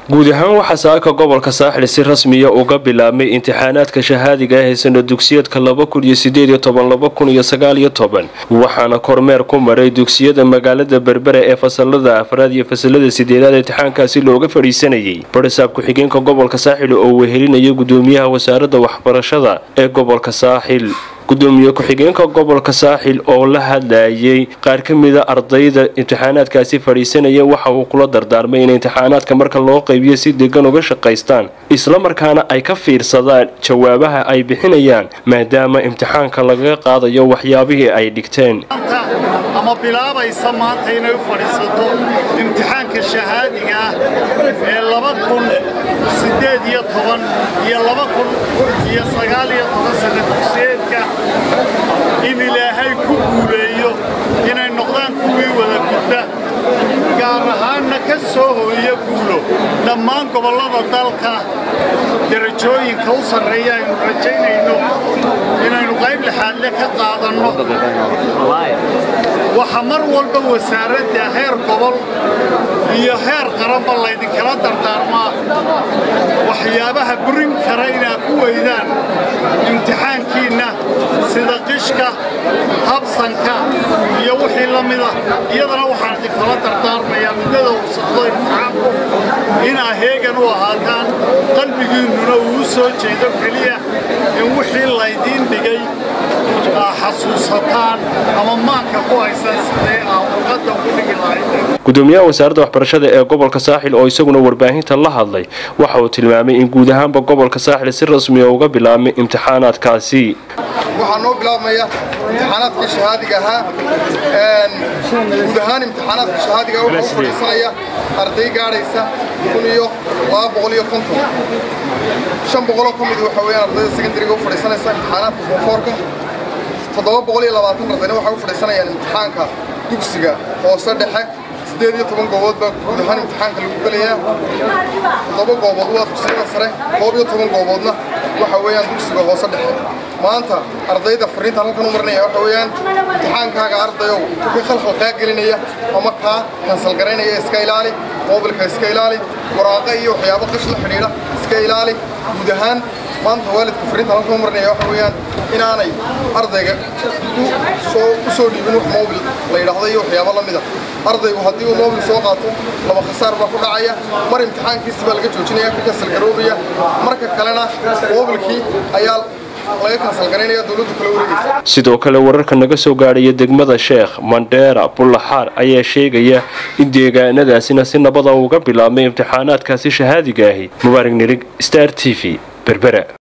guud ahaan waxaa saaka gobolka saaxil si rasmiya uga bilaabmay imtixaanaadka shahaadiga ah ee sana dugsiyeedka waxaana kormeer ku maray dugsiyada magaalada berbera ee fasalada afraad iyo fasalada sideedaad imtixaankaasi looga fadhiisanayay barisaab ku-xigeenka gobolka saaxil oo wehelinaya gudoomiyaha wasaaradda waxbarashada ee gobolka saaxil gudoomiye ku-xigeenka gobolka saaxil oo la hadlayay qaar ka mida ardayda imtixaanaadkaasi fadhiisanaya waxa uu kula dardaarmay in imtixaanaadka marka loo qaybiyo si degan uga shaqaystaan islamarkaana ay ka fiirsadaan jawaabaha ay bixinayaan maadaama imtixaanka lagaga qaadayo waxyaabihii ay dhigteen ama bilaabaysa maanta inay u fadhiisato imtixaanka shahaadiga ah ee laba kun sideed iyo toban iyo laba kun iyo sagaal iyo toban sana dugsiyeedka in ilaahay ku guuleeyo inay noqdaan kuwii wada gudda gaar ahaanna ka soo hooya guulo dhammaan gobollada dalka darajooyinka u sarreeya aynu rajaynayno inaynu qayb lixaadle ka qaadanno waxaa mar walba wasaaradda heer gobol iyo heer qaranba laydinkala dardaarmaa waxyaabaha burin kara inaad ku weydaan imtixaankiinna sida qishka habsanka iyo wixii la mida iyadana waxaan idinkala dardaarmayaa muddada uu socdo imtixaanku inaa heegan u ahaataan qalbigiinnuna uu u soo jeedo keliya in wixii laydiin dhigay xasuusataan ama maanka ku haysan sidee aa uqadda ugu dhigi lahayd gudoomiyaha wasaaradda waxbarashada ee gobolka saaxil oo isaguna warbaahinta la hadlay waxa uu tilmaamay in guud ahaanba gobolka saaxil si rasmiya uga bilaabmay imtixaanaadkaasi waxaa noo bilaabmaya imtixaanaadkii shahaadiga ahaa guud ahaan imtixaanaadka shahaadiga waxaa u fadhiisanaya arday gaadhaysa kun iyo laba boqol iyo konton shan boqoloo ka mid waxa weeyaan ardayda secondariga u fadhiisanaysa imtixaanaadka koonfoorka toddoba boqol iyo labaatan ardayna waxay u fadhiisanayaan imtixaanka dugsiga hoose dhexe sideed iyo toban goobood baa guud ahaan imtixaanka lagu gelayaa toddoba goobood waa dugsiyada sare koob iyo toban gooboodna waxa weeyaan dugsiga hoose dhexe maanta ardayda fariinta halkan u marinaya waxa weeyaan imtixaankaaga ardayow wixii khalkhal kaa gelinaya ama kaa kansal garaynaya iska ilaali moobilka iska ilaali waraaqa iyo waxyaabo qish la xidhiidha iska ilaali guud ahaan maanta waalidka fariinta halkan u marinaya waxa weeyaan inaanay ardayga u soo dhiibin wax moobil la yidhaahdo iyo waxyaabo la mida ardaygu haddii uu moobil soo qaato laba khasaar baa ku dhacaya mar imtixaankiisi baa laga joojinaya ka kansal garoobaya marka kalena moobilkii ayaa sidoo kale wararka naga soo gaadhaya degmada sheekh mandheera bullaxaar ayaa sheegaya in deegaanadaasina si nabada uga bilaabmay imtixaanaadkaasi shahaadiga ahi mubaarig nirig star t v berbera